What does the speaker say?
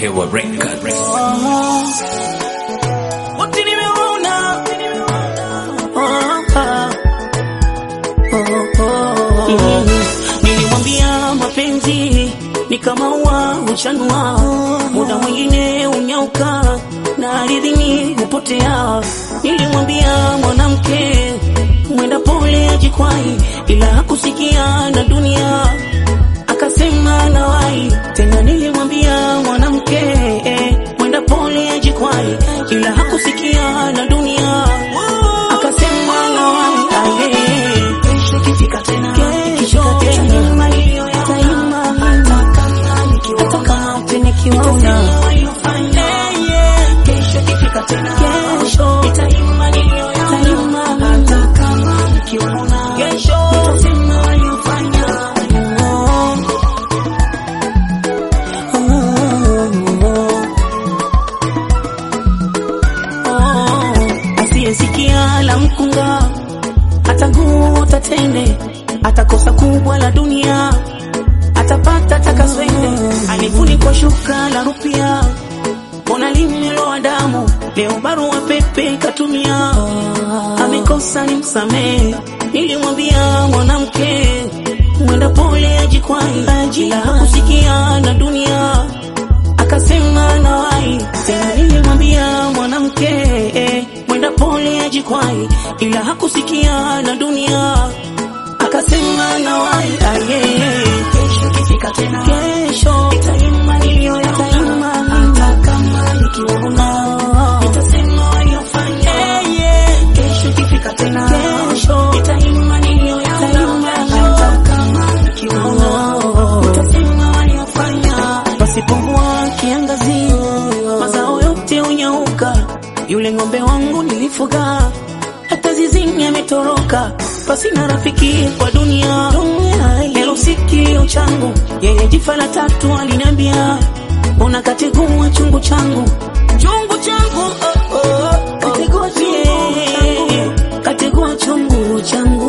Hewa Records. Wote nimeona. Oh, ah. Oh, oh. Mm. Nilimwambia mapenzi ni kama ua huchanua, muda mwingine unyauka na ardhini hupotea. Nilimwambia mwanamke mwenda pole ajikwai, ila hakusikia na dunia akasema nawai tena. Nilimwambia mwanamke eh, mwenda pole ajikwai, ila hakusikia na dunia akasema nawai aye. Kesho ikifika tena, kesho tena, taima hata kama utanikiona kesho ikifika tena, kesho taima taima hata kama nikiona kesho nitasema waliofanya asiyesikia la mkunga atangua tatende atakosa kubwa la dunia atapata takaswende alifunikwa shuka la rupia mbona limeloa damu leo barua pepe katumia amekosa ni msamehe nilimwambia mwanamke mwenda pole ajikwai ila hakusikia na dunia akasema nawai tena nilimwambia mwanamke eh, mwenda pole ajikwai ila hakusikia na dunia akasema nawai aye kesho ikifika tena kesho itaima niliyoyataima hata kama nikiona nitasema waliofanya kesho ikifika tena kesho itaima niliyoyataima hata kama nikiona nitasema waliofanya pasipomvua kiangazi mazao yote unyauka yule ng'ombe wangu nilifuga hata zizini ametoroka pasina rafiki kwa dunia lelo sikio changu yeye jifa la tatu aliniambia ona kategua chungu changu chungu changu oh, oh, kategua chungu kategua chungu changu